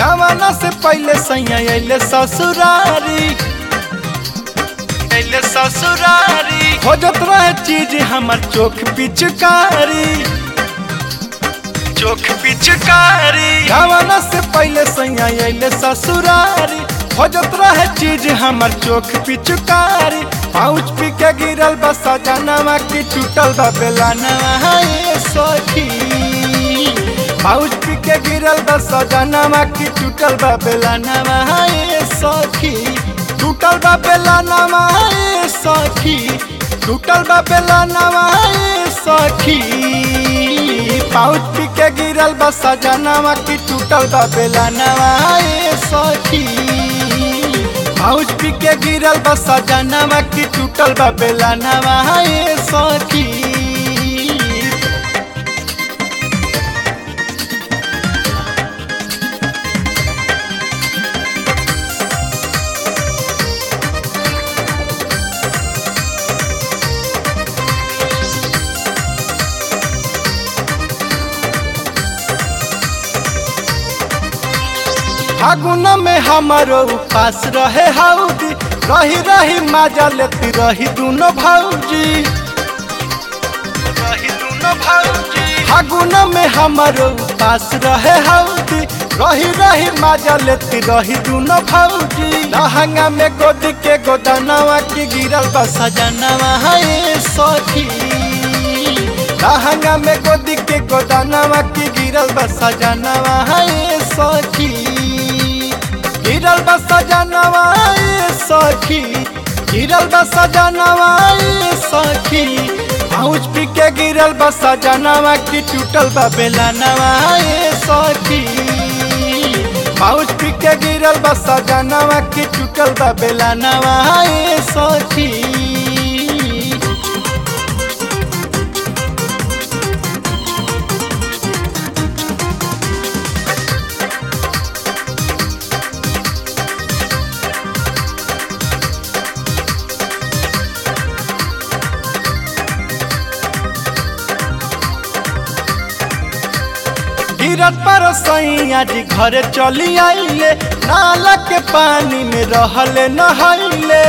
जमाना से पहले सैया अइले ससुरारी अइले ससुरारी खोजत रहे चीज हमर चोख पिचकारी चोख पिचकारी जमाना से पहले सैया अइले ससुरारी खोजत रहे चीज हमर चोख पिचकारी पाउच पी के गिरल बस सजनवा की टूटल बा बेलानवा ये सखी पाउच पी के गिरल बा सजनवा की टूटल बा बेलानवा ये सखी टूटल बा बेलानवा ये सखी टूटल बा बेलानवा ये सखी पाउच पी के गिरल बा सजनवा की टूटल बा बेलानवा ये सखी पाउच पी के गिरल बा सजनवा की टूटल बा बेलानवा ये सखी फागुन में हमारो उपास रहे हाउदी रही रही मजा लेती रही दोनों भौजी रही दोनों भौजी फागुन में हमारो उपास रहे हाउदी रही रही मजा लेती रही दोनों भौजी लहंगा में गोद के गोदानवा की गिरल बा सजनवा है सखी लहंगा में गोदी के गोदानवा की गिरल बा सजनवा है सखी गिरल बा सजनवा ए सखी गिरल बा सजनवा ए सखी पाउच पी के गिरल बा सजनवा की टूटल बा बेलानवा ए सखी पाउच पी के गिरल बा सजनवा की टूटल बा बेलानवा ए सखी गिरत पर सैया जी घरे चली आइले नाला के पानी में रहले नहाइले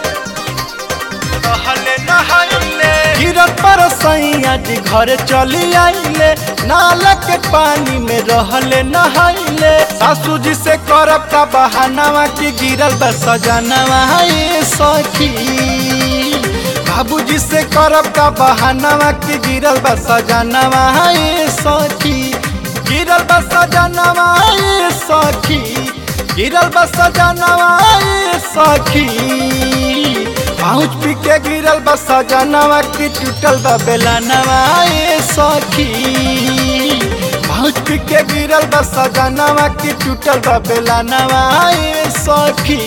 रहले नहाइले गिरत पर सैया जी घरे चली आइले नाला के पानी में रहले नहाइले सासू जी से करब का बहानावा की गिरल बा सजनवा ये सखी बाबूजी से करब का बहानावा की गिरल बा सजनवा ये सखी गिरल बा सजनवा ये सखी गिरल बा सजनवा ये सखी पाउच पी के गिरल बा सजनवा की टूटल बा बेलानवा ये सखी पाउच पी के गिरल बा सजनवा की टूटल बा बेलानवा ये सखी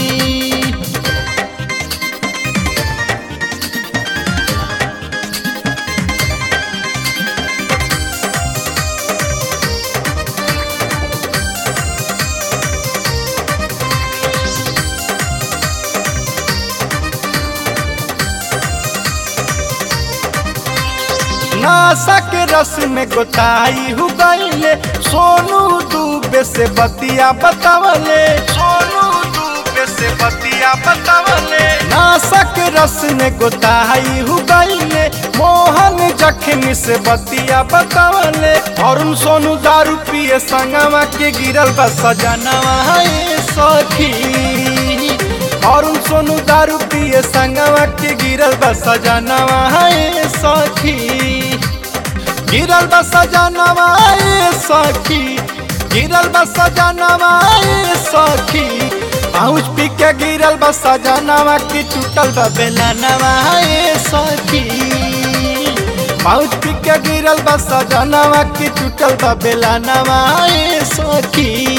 नासा के रस में गोताई हो गईले सोनू दूबे से बतिया बतावले सोनू दूबे से बतिया बतावले नासा के रस में गोताई हो गईले मोहन जखमी से बतिया बतावले अरुण सोनू दारू पिए संगवा के गिरल बा सजनवा ये सखी अरुण सोनू दारू पिए संगवा के गिरल बा सजनवा ये सखी गिरल बा सजनवा ए सखी गिरल बा सजनवा ए सखी पाउच पी के गिरल बा सजनवा की टूटल बा बेलानवा ए सखी पाउच पी के गिरल बा सजनवा की टूटल बा बेलानवा ए सखी